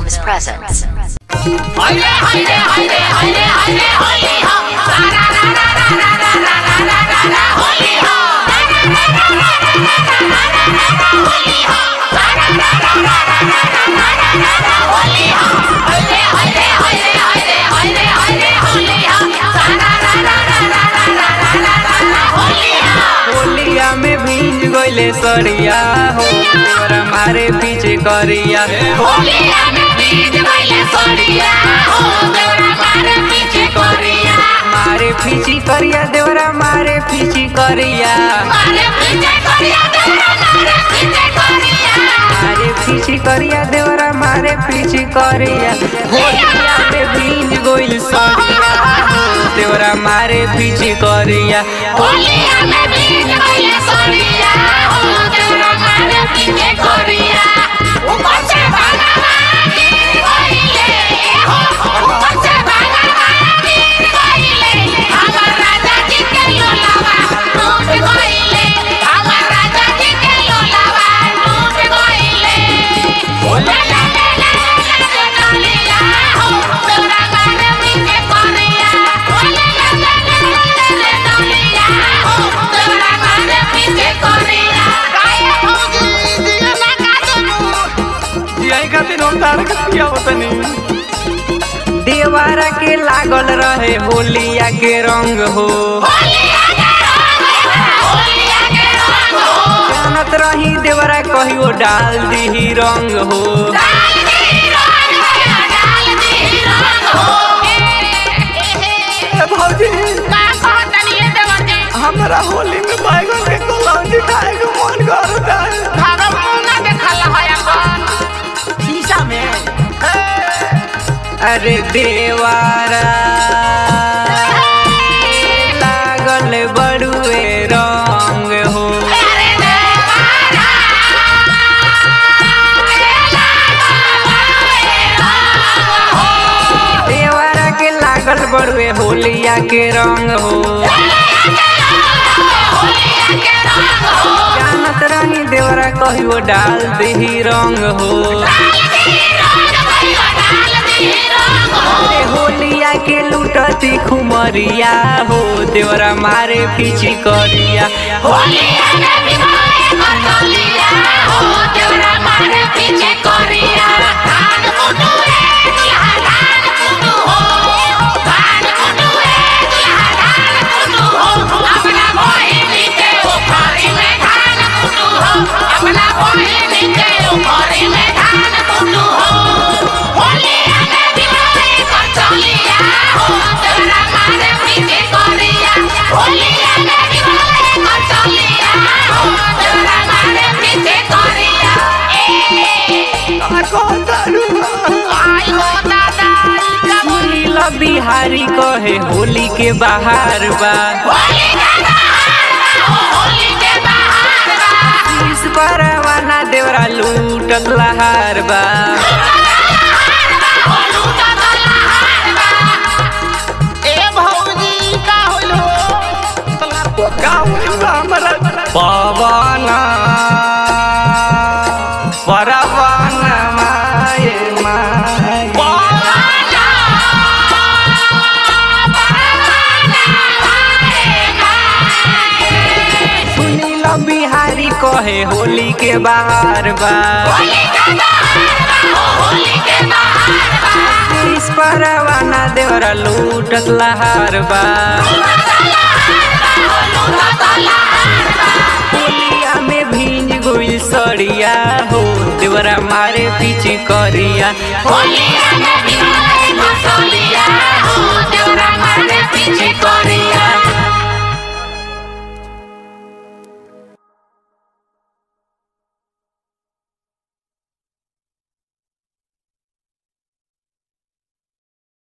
Films presents. होलिया में भीज गइले सरिया हो तोरा मारे पीछे करिया मारे पीछे करिया देवरा मारे पीछे करिया मारे पीछे करिया देवरा मारे पीछे करिया होलिया में भीज गइल सरिया हो देवरा मारे पीछे करिया यही खातिर हम तार के पिया होतनी देवारा के लागल रहे होलिया के रंग हो जानत रही देवरा कहियो डाल दी रंग हो भौजी हमरा होली में बैगन के कलौंजी खाए के मन करता है अरे देवारा लागल बड़ुए रंग हो देवारा के लागल बड़ुए होलिया के रंग हो जानत रही देवरा कहियो डाल दी रंग हो अरे होलिया के लूटती खुमरिया हो देवरा मारे पीछी करिया पीछे कोरिया धान कुटू रे दुल्हा धान कुटू हो धान कुटू रे दुल्हा धान कुटू हो अपना बहिनी के उखरी में धान कुटू हो अपना बहिनी के उखरी में धान कुटू हो होलिया में दिवाली कर चलिया हो तेरा मारे पीछे कोरिया होलिया में दिवाली कर चलिया हो तेरा मारे पीछे कोरिया ए आई हो दादा सुनील बिहारी कहे होली के बाहर बा होली के बाहर बा होली के बाहर बा इस परवाना देवरा लूटत लहार बा पवना परवाना माए माए सुनील बिहारी कहे होली के बाहर बा इस परवाना देवरा लूटत लहार बा होलिया में भींज गइल सड़िया हो देवरा मारे पीछे करिया होलिया में भी मसालिया हो देवरा मारे पीछे कोरिया